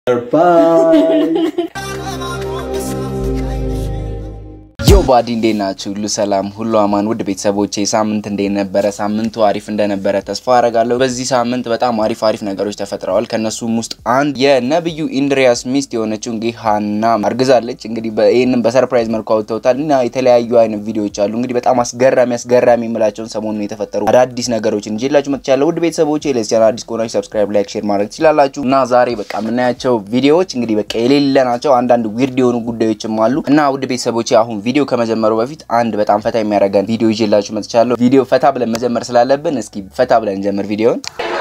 ዮ ባዲ እንዴት ናችሁ? ሁሉ ሰላም፣ ሁሉ አማን። ውድ ቤተሰቦቼ ሳምንት እንዴት ነበረ? ሳምንቱ አሪፍ እንደነበረ ተስፋ አረጋለሁ። በዚህ ሳምንት በጣም አሪፍ አሪፍ ነገሮች ተፈጥረዋል። ከነሱም ውስጥ አንድ የነብዩ ኢንድሪያስ ሚስት የሆነችው እንግዲህ ሀና አርግዛለች። እንግዲህ ይህንን በሰርፕራይዝ መልኩ አውጥተውታል እና የተለያዩ አይነት ቪዲዮዎች አሉ። እንግዲህ በጣም አስገራሚ አስገራሚ የምላቸውን ሰሞኑን የተፈጠሩ አዳዲስ ነገሮችን ይዤላችሁ መጥቻለሁ። ውድ ቤተሰቦቼ ለዚህ ቻናል አዲስ ከሆናችሁ ሰብስክራይብ፣ ላይክ፣ ሼር ማድረግ ትችላላችሁ እና ዛሬ በቃ የምናያቸው ቪዲዮዎች እንግዲህ በቃ የሌለ ናቸው። አንዳንድ ዊርድ የሆኑ ጉዳዮችም አሉ እና ውድ ቤተሰቦቼ አሁን ቪዲዮ ከመጀመሩ በፊት አንድ በጣም ፈታ የሚያደርገን ቪዲዮ ይዤላችሁ መጥቻለሁ። ቪዲዮ ፈታ ብለን መጀመር ስላለብን እስኪ ፈታ ብለን እንጀምር ቪዲዮን።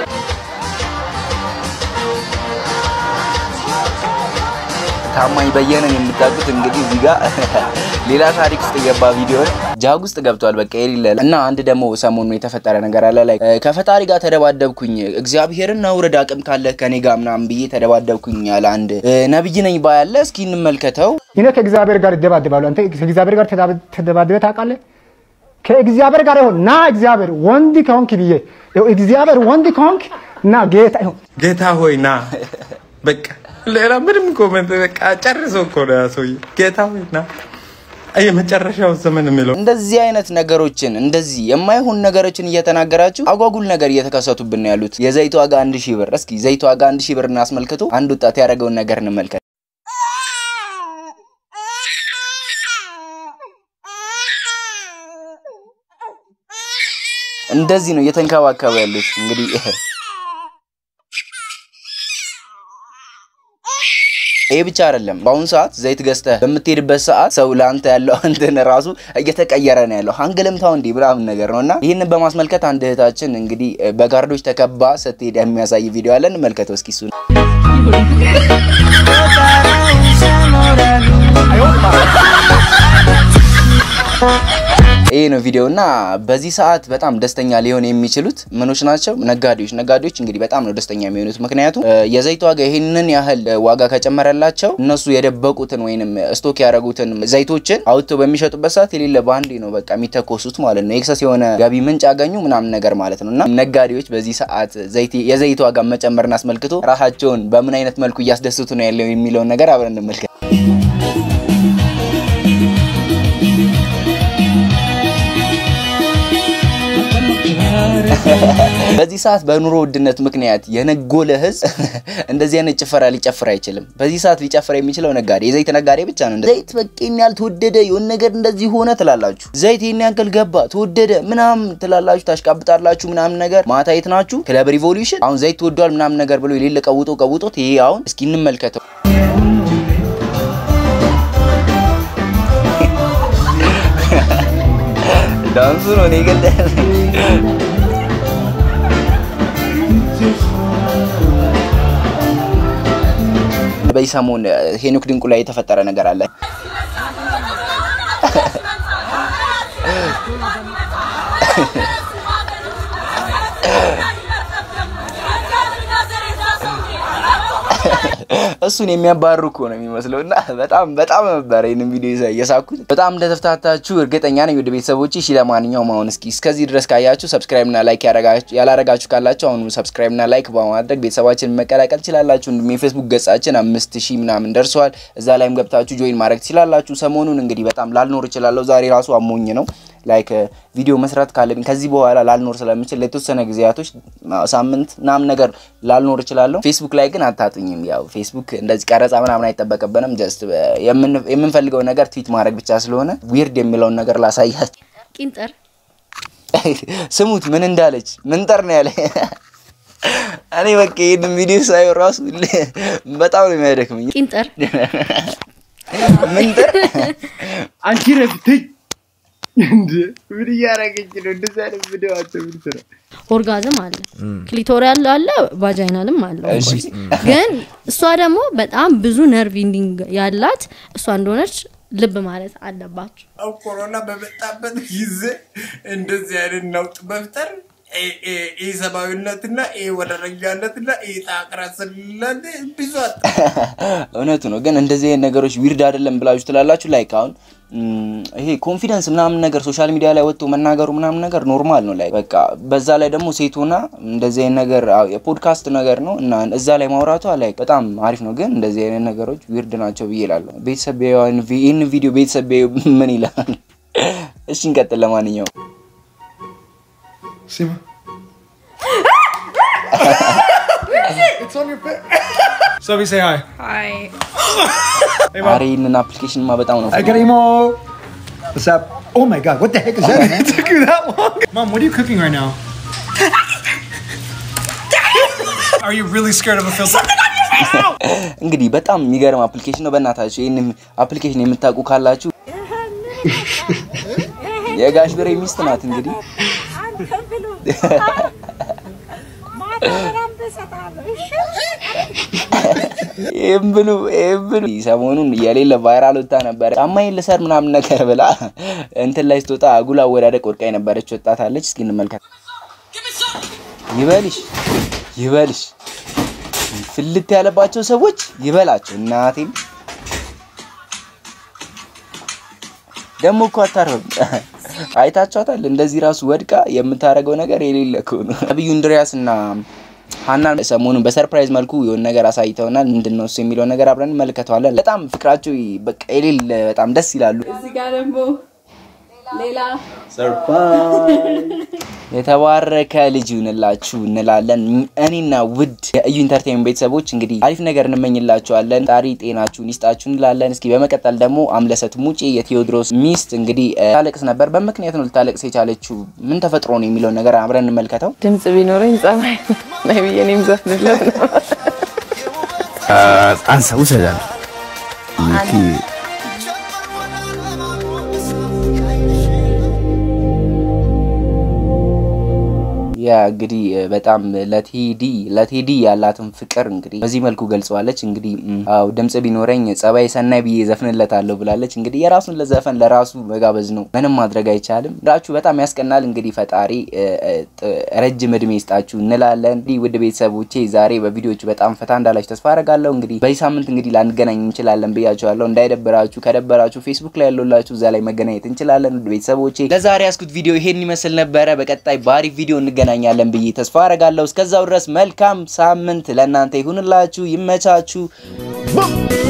ታማኝ በየነን የምታውቁት እንግዲህ እዚህ ጋር ሌላ ታሪክ ውስጥ የገባ ቪዲዮን ጃግ ውስጥ ገብቷል። በቃ የሌለ እና አንድ ደግሞ ሰሞኑ የተፈጠረ ነገር አለ ላይ ከፈጣሪ ጋር ተደባደብኩኝ፣ እግዚአብሔርን አውርድ አቅም ካለ ከኔ ጋር ምናምን ብዬ ተደባደብኩኝ ያለ አንድ ነብይ ነኝ ባያለ እስኪ እንመልከተው። እኔ ከእግዚአብሔር ጋር ይደባደባሉ። አንተ ከእግዚአብሔር ጋር ተደባድበህ ታውቃለህ? ከእግዚአብሔር ጋር ይሁን ና እግዚአብሔር ወንድ ከሆንክ ብዬ እግዚአብሔር ወንድ ከሆንክ ና ጌታ ይሁን ጌታ ሆይ ና በቃ ሌላ ምንም ኮመንት በቃ ጨርሶ እኮ ነው ያ ሰውዬ። ጌታ ሆይ ና የመጨረሻው ዘመን የሚለው እንደዚህ አይነት ነገሮችን እንደዚህ የማይሆን ነገሮችን እየተናገራችሁ አጓጉል ነገር እየተከሰቱብን ነው ያሉት። የዘይት ዋጋ አንድ ሺህ ብር። እስኪ ዘይት ዋጋ አንድ ሺህ ብር እናስመልክቶ አንድ ወጣት ያደረገውን ነገር እንመልከት። እንደዚህ ነው እየተንከባከቡ ያሉት እንግዲህ ይሄ ብቻ አይደለም። በአሁኑ ሰዓት ዘይት ገዝተህ በምትሄድበት ሰዓት ሰው ለአንተ ያለው እንትን ራሱ እየተቀየረ ነው ያለው። አንግልምታው እንዲህ ምናምን ነገር ነው እና ይህንን በማስመልከት አንድ እህታችን እንግዲህ በጋርዶች ተከባ ስትሄድ የሚያሳይ ቪዲዮ አለን። እንመልከተው እስኪ እሱን ይህ ነው ቪዲዮ እና በዚህ ሰዓት በጣም ደስተኛ ሊሆን የሚችሉት ምኖች ናቸው? ነጋዴዎች። ነጋዴዎች እንግዲህ በጣም ነው ደስተኛ የሚሆኑት። ምክንያቱም የዘይት ዋጋ ይህንን ያህል ዋጋ ከጨመረላቸው እነሱ የደበቁትን ወይንም ስቶክ ያደረጉትን ዘይቶችን አውጥተው በሚሸጡበት ሰዓት የሌለ በአንዴ ነው በቃ የሚተኮሱት ማለት ነው። ኤክሰስ የሆነ ገቢ ምንጭ ያገኙ ምናምን ነገር ማለት ነው እና ነጋዴዎች በዚህ ሰዓት የዘይት ዋጋ መጨመርን አስመልክቶ ራሳቸውን በምን አይነት መልኩ እያስደስቱ ነው ያለው የሚለውን ነገር አብረን እንመልከት። በዚህ ሰዓት በኑሮ ውድነት ምክንያት የነጎለ ሕዝብ እንደዚህ አይነት ጭፈራ ሊጨፍር አይችልም። በዚህ ሰዓት ሊጨፍር የሚችለው ነጋዴ፣ የዘይት ነጋዴ ብቻ ነው። ዘይት በቃ ይሄን ያህል ተወደደ፣ የሆነ ነገር እንደዚህ ሆነ ትላላችሁ። ዘይት ይሄን ያክል ገባ፣ ተወደደ ምናምን ትላላችሁ፣ ታሽቃብጣላችሁ ምናምን ነገር። ማታ የት ናችሁ? ክለብ ሪቮሉሽን አሁን ዘይት ተወዷል ምናምን ነገር ብሎ የሌለ ቀውጦ ቀውጦት፣ ይሄ አሁን እስኪ እንመልከተው። ዳንሱ ነው እኔ ገለ በዚህ ሰሞን ሄኖክ ድንቁ ላይ የተፈጠረ ነገር አለ። እሱን የሚያባርሩ እኮ ነው የሚመስለው እና በጣም በጣም ነበር ይህንን ቪዲዮ እየሳኩት በጣም እንደተፍታታችሁ እርግጠኛ ነኝ። ወደ ቤተሰቦች እሺ፣ ለማንኛውም አሁን እስኪ እስከዚህ ድረስ ካያችሁ ሰብስክራይብ እና ላይክ ያላረጋችሁ ካላችሁ አሁን ሰብስክራይብ እና ላይክ በማድረግ ቤተሰባችን መቀላቀል ትችላላችሁ። እንዲሁም የፌስቡክ ገጻችን አምስት ሺህ ምናምን ደርሰዋል። እዛ ላይም ገብታችሁ ጆይን ማድረግ ትችላላችሁ። ሰሞኑን እንግዲህ በጣም ላልኖር እችላለሁ። ዛሬ ራሱ አሞኝ ነው ላይክ ቪዲዮ መስራት ካለብኝ ከዚህ በኋላ ላልኖር ስለምችል ለተወሰነ ጊዜያቶች ሳምንት ምናምን ነገር ላልኖር እችላለሁ። ፌስቡክ ላይ ግን አታጡኝም። ያው ፌስቡክ እንደዚህ ቀረጻ ምናምን አይጠበቅብንም። ጀስት የምንፈልገው ነገር ትዊት ማድረግ ብቻ ስለሆነ ዊርድ የሚለውን ነገር ላሳያችሁ። ቂንጥር ስሙት፣ ምን እንዳለች ምንጠር ነው ያለ እኔ በቃ ይህን ቪዲዮ ሳየው ራሱ በጣም ነው የሚያደክመኝ። ቂንጥር ምንጠር አንቺ ረፍትኝ እንደ ምን እያደረገች ነው? እንደዚህ አይነት ቪዲዮ አንተ ምን ስራ ኦርጋዝም አለ፣ ክሊቶሪያል አለ፣ ቫጃይናልም አለ። እሺ። ግን እሷ ደግሞ በጣም ብዙ ነርቭ ኢንዲንግ ያላት እሷ እንደሆነች ልብ ማለት አለባችሁ። ኮሮና በመጣበት ጊዜ እንደዚህ አይነት ነውጥ መፍጠር ኢሰብአዊነትና ወደረኛነትና ጣቅረስለት ብዙ አጣ። እውነቱ ነው። ግን እንደዚህ አይነት ነገሮች ዊርድ አይደለም ብላችሁ ትላላችሁ። ላይክ አሁን ም፣ ይሄ ኮንፊደንስ ምናምን ነገር ሶሻል ሚዲያ ላይ ወጥቶ መናገሩ ምናምን ነገር ኖርማል ነው። ላይ በቃ በዛ ላይ ደግሞ ሴት ሆና እንደዚህ አይነት ነገር አዎ፣ የፖድካስት ነገር ነው እና እዛ ላይ ማውራቷ ላይ በጣም አሪፍ ነው። ግን እንደዚህ አይነት ነገሮች ዊርድ ናቸው ብዬ እላለሁ። ቤተሰብ ቢያዩ ይህን ቪዲዮ ቤተሰብ ቢያዩ ምን ይላል? እሺ እንቀጥል። ለማንኛውም Sima. it's on your face. Sophie, say hi. Hi. ኧረ ይህንን አፕሊኬሽንማ በጣም ነው I got emo. What's up? Oh my god, what the heck is that? man? it took you that long. Mom, what are you cooking right now? are you really scared of a filter? እንግዲህ በጣም የሚገርም አፕሊኬሽን ነው። በእናታችሁ ይህን አፕሊኬሽን የምታውቁ ካላችሁ የጋሽ ብሬ ሚስት ናት። እንግዲህ ይህም ብሉ ይህም ብሉ። ሰሞኑን የሌለ ቫይራል ወጣ ነበረ። ጫማዬን ልሰር ምናምን ነገር ብላ እንትን ላይ ስትወጣ አጉል አወዳደቅ ወድቃ የነበረች ወጣት አለች። እስኪ እንመልከት። ይበልሽ ይበልሽ ፍልት ያለባቸው ሰዎች ይበላቸው። እናቴን ደግሞ እኮ አታርፍም። አይታችኋታል። እንደዚህ ራሱ ወድቃ የምታደርገው ነገር የሌለ እኮ ነው። ነቢዩ እንድሪያስ እና ሀናን ሰሞኑን በሰርፕራይዝ መልኩ የሆነ ነገር አሳይተውናል። ምንድን ነው እሱ የሚለው ነገር አብረን እንመለከተዋለን። በጣም ፍቅራቸው በቃ የሌለ በጣም ደስ ይላሉ። እዚህ ጋር ደግሞ ሌላ የተባረከ ልጅ ይሁንላችሁ እንላለን። እኔና ውድ የእዩ ኢንተርቴንመንት ቤተሰቦች እንግዲህ አሪፍ ነገር እንመኝላችኋለን። ጣሪ ጤናችሁን ይስጣችሁ እንላለን። እስኪ በመቀጠል ደግሞ አምለሰት ሙጬ የቴዎድሮስ ሚስት እንግዲህ እ፣ ታለቅስ ነበር። በምክንያት ነው ልታለቅስ የቻለችው። ምን ተፈጥሮ ነው የሚለውን ነገር አብረን እንመልከተው። ድምጽ ቢኖረኝ ጸባይ ነው ብዬ እኔም ዘፍንለት ነው። አንሳ ውሰዳል ያ እንግዲህ እ፣ በጣም ለቴዲ ለቴዲ ያላትን ፍቅር እንግዲህ በዚህ መልኩ ገልጸዋለች። እንግዲህ ም፣ አዎ ድምጽ ቢኖረኝ ጸባይ ሰናይ ብዬ ዘፍንለታለሁ ብላለች። እንግዲህ የራሱን ለዘፈን ለራሱ መጋበዝ ነው፣ ምንም ማድረግ አይቻልም። ራችሁ በጣም ያስቀናል። እንግዲህ ፈጣሪ እ፣ እ፣ ጥ- ረጅም እድሜ ይስጣችሁ እንላለን። እንግዲህ ውድ ቤተሰቦቼ ዛሬ በቪዲዮቹ በጣም ፈታ እንዳላችሁ ተስፋ አደርጋለሁ። እንግዲህ በዚህ ሳምንት እንግዲህ ላንገናኝ እንችላለን ብያችኋለሁ። እንዳይደብራችሁ፣ ከደበራችሁ ፌስቡክ ላይ ያለላችሁ እዛ ላይ መገናኘት እንችላለን። ውድ ቤተሰቦቼ ለዛሬ ያስኩት ቪዲዮ ይሄን ይመስል ነበረ። በቀጣይ በአሪፍ ቪዲዮ እንገናኛለን ብዬ ተስፋ አደርጋለሁ። እስከዛው ድረስ መልካም ሳምንት ለእናንተ ይሁንላችሁ፣ ይመቻችሁ።